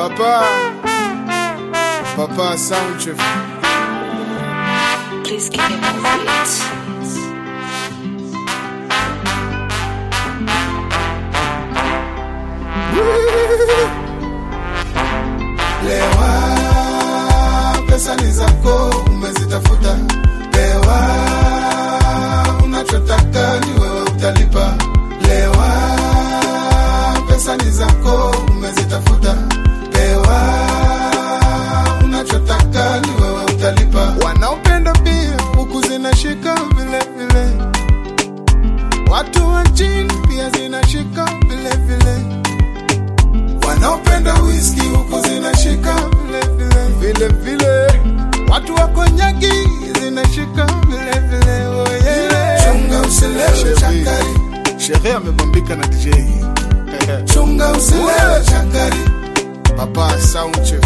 Papa, Papa Soundchef. Please give me more beats. Lewa, pesa ni zako, umezitafuta. Lewa, unachotaka ni wewe utalipa. Lewa, pesa ni zako, umezitafuta. Lewa, unachotaka ni wewe utalipa. Wanaopenda bia huku zinashika vile vile, watu wa chini pia zinashika vile vile wanaopenda whisky huku zinashika vile vile vile vile, watu wa konyagi zinashika vile vile. Oh yeah. Chunga usilewe chakari, shehe amebambika na DJ. Chunga usilewe chakari, Papa Soundchef.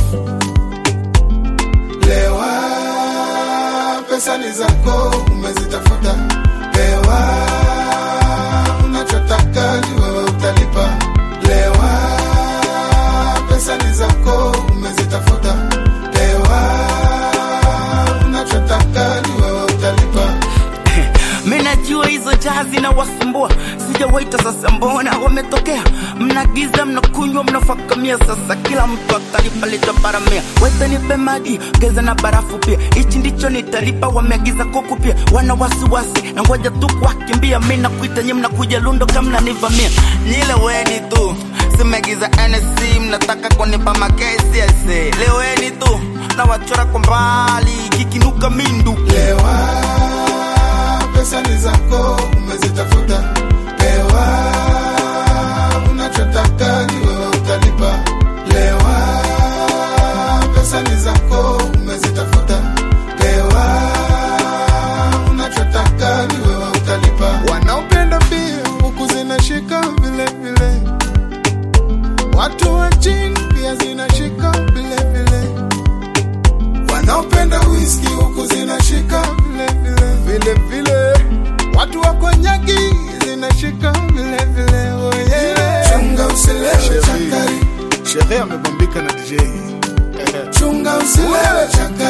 Lewa, pesa ni zako, umezitafuta. Lewa, unachotaka ni wewe utalipa. Lewa, pesa ni zako, umezitafuta. Lewa, unachotaka ni wewe utalipa. Minajua hizo jazi na wasumbua, sijawaita sasa, mbona wametokea? Mnagiza, mnakunywa, mnafakamia, sasa kila mtu atalipa lita baramia. Wete nipe maji, ongeza na barafu pia, hichi ndicho nitalipa. Wameagiza kuku pia, wana wasiwasi na ngoja tu kuwakimbia. Mi nakuita nyi, mnakuja lundo kama mnanivamia. Nyile weni tu simegiza NSC, mnataka kunipa makesi ese. Leweni tu na wachora kwa mbali, kikinuka mindu Lewa, pesa ni zako, umezitafuta. Lewa, unachotaka ni wewe utalipa. Lewa, pesa ni zako, umezitafuta. Lewa, unachotaka ni wewe utalipa. Wanaopenda bia huku zinashika vile vile, watu wa chini pia zinashika vile vile wanaopenda whisky huku zinashika vile vile vile vile, watu wa konyagi zinashika vile vile. Oh yeah. Chunga usilewe chakari, shehe amebambika na DJ. Chunga usilewe chakari.